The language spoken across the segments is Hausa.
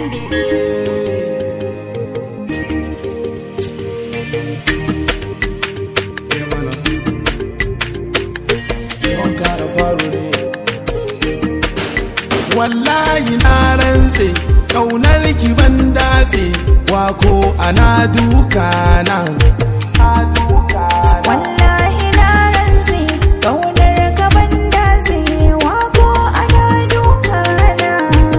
wallahi na rantse kaunar ki ban datse wako ana duka na Wallahi na rantse ƙaunar ka ban dace wako ana duka na.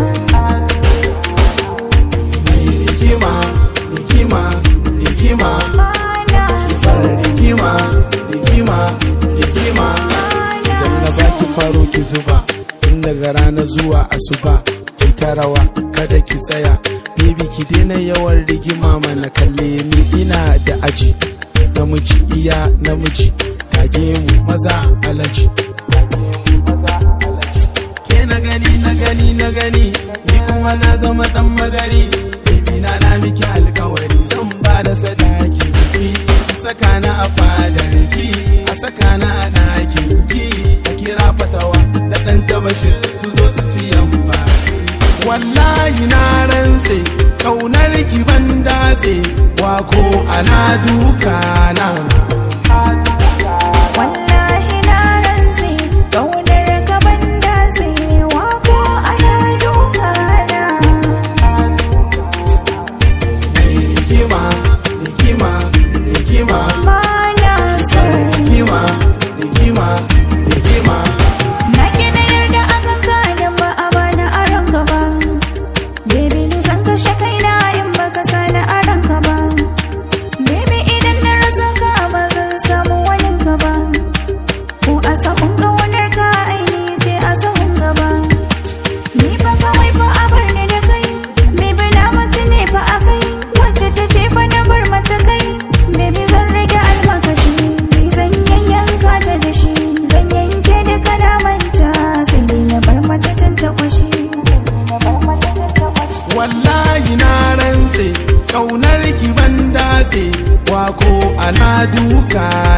rikima rikima rikima Mana bar rikima rikima rikima idan na baki faro ki zuba tun daga rana zuwa asuba ki ta rawa kada ki tsaya baby ki daina yawan rigima mana kalle ni ina da aji namiji iya namiji kage mu maza alaji ke na gani na gani na gani ni kuma na zama dan magari baby na na miki alkawari zan ba da sadaki ki saka na a fadar ki a saka na a ɗakin ki a kira fatawa da ɗan tabashin su zo su siyan ba wallahi na rantse kaunar ki ban datse wako ana duka na wallahi na rantse ƙaunar ka ban dace wako ana duka na. rikima rikima rikima Mana rikima rikima rikima Na gina yarda a kanka idan ba a bani aron ka ba. Baby ni zan kashe kaina in baka sani aron ka ba. Baby idan na rasa ka ba zan samu wani ka ba. Ko a sahun ƙaunar ka aini ce a sahun gaba. Ni fa kawai fa a bar ni da kai. Baby na mutu ne fa a kai. Wacce ta ce fa na bar mata kai. Baby zan rage almakashi. Ni zan yanyanka ta da shi. Zan yanke da kana manta. Sai dai na bar mata can ta kwashi. wallahi na rantse kaunar ki ban datse wako ana duka